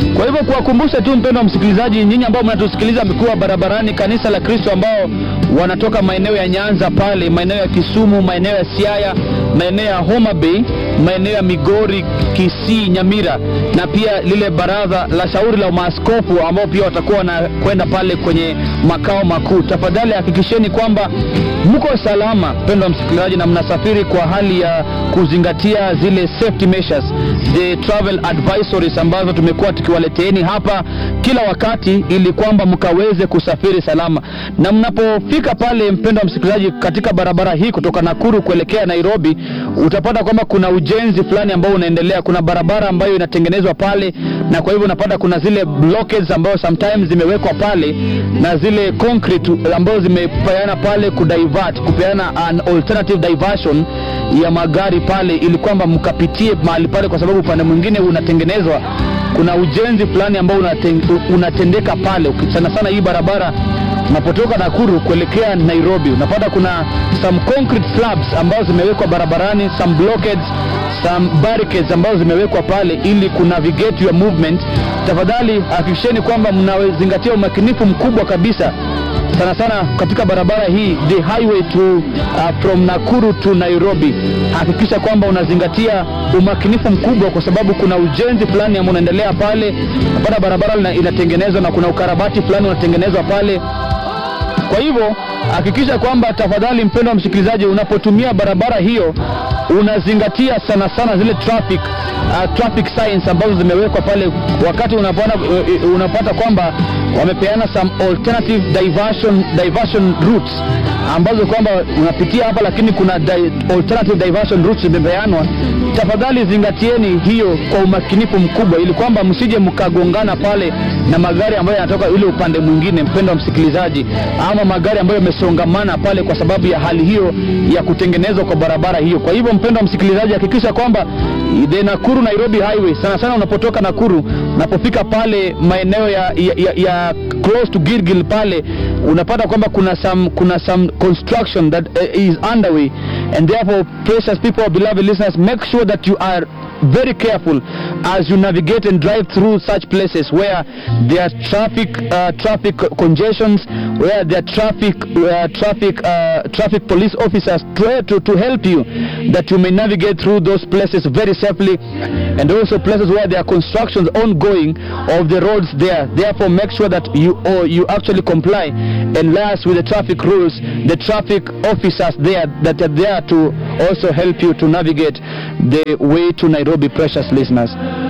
Kwa hivyo kuwakumbusha tu mpendo wa msikilizaji, nyinyi ambao mnatusikiliza mkiwa barabarani, kanisa la Kristo ambao wanatoka maeneo ya Nyanza pale, maeneo ya Kisumu, maeneo ya Siaya, maeneo ya Homa Bay, maeneo ya Migori, Kisii, Nyamira na pia lile baraza la shauri la maaskofu ambao pia watakuwa wanakwenda pale kwenye makao makuu. Tafadhali hakikisheni kwamba mko salama, mpendo wa msikilizaji, na mnasafiri kwa hali ya kuzingatia zile safety measures, the travel advisories ambazo tumekuwa tukiwaleteeni hapa kila wakati, ili kwamba mkaweze kusafiri salama. Na mnapofika pale, mpendo wa msikilizaji, katika barabara hii kutoka Nakuru kuelekea Nairobi, utapata kwamba kuna ujenzi fulani ambao unaendelea. Kuna barabara ambayo inatengenezwa pale, na kwa hivyo unapata kuna zile blockades ambayo sometimes zimewekwa pale na zile concrete ambazo zimepeana pale kudivert, kupeana an alternative diversion ya magari pale, ili kwamba mkapitie mahali pale, kwa sababu upande mwingine unatengenezwa kuna ujenzi fulani ambao unaten, unatendeka pale. Sana sana hii barabara unapotoka Nakuru kuelekea Nairobi, unapata kuna some concrete slabs ambazo zimewekwa barabarani, some blockades, some barricades ambazo zimewekwa pale ili ku navigate your movement. Tafadhali hakikisheni kwamba mnazingatia umakinifu mkubwa kabisa sana sana katika barabara hii the highway to uh, from Nakuru to Nairobi. Hakikisha kwamba unazingatia umakinifu mkubwa, kwa sababu kuna ujenzi fulani ambao unaendelea pale. Napata barabara inatengenezwa na kuna ukarabati fulani unatengenezwa pale. Kwa hivyo hakikisha kwamba tafadhali, mpendo wa msikilizaji, unapotumia barabara hiyo unazingatia sana sana zile traffic uh, traffic signs ambazo zimewekwa pale, wakati unapata, uh, unapata kwamba wamepeana some alternative diversion, diversion routes ambazo kwamba unapitia hapa, lakini kuna di, alternative diversion routes zimepeanwa. Tafadhali zingatieni hiyo kwa umakinifu mkubwa, ili kwamba msije mkagongana pale na magari ambayo yanatoka ile upande mwingine, mpendo wa msikilizaji, ama magari ambayo yamesongamana pale kwa sababu ya hali hiyo ya kutengenezwa kwa barabara hiyo. Kwa hivyo, mpendo wa msikilizaji, hakikisha kwamba the Nakuru Nairobi highway, sana sana unapotoka Nakuru, unapofika pale maeneo ya, ya, ya, ya close to Gilgil pale unapata kwamba kuna some, kuna some construction that uh, is underway and therefore precious people beloved listeners make sure that you are very careful as you navigate and drive through such places where there are traffic uh, traffic congestions where there are traffic uh, traffic uh, traffic police officers to, to, to help you that you may navigate through those places very safely and also places where there are constructions ongoing of the roads there therefore make sure that you or you actually comply and liaise with the traffic rules the traffic officers there that are there to also help you to navigate the way to Nairobi precious listeners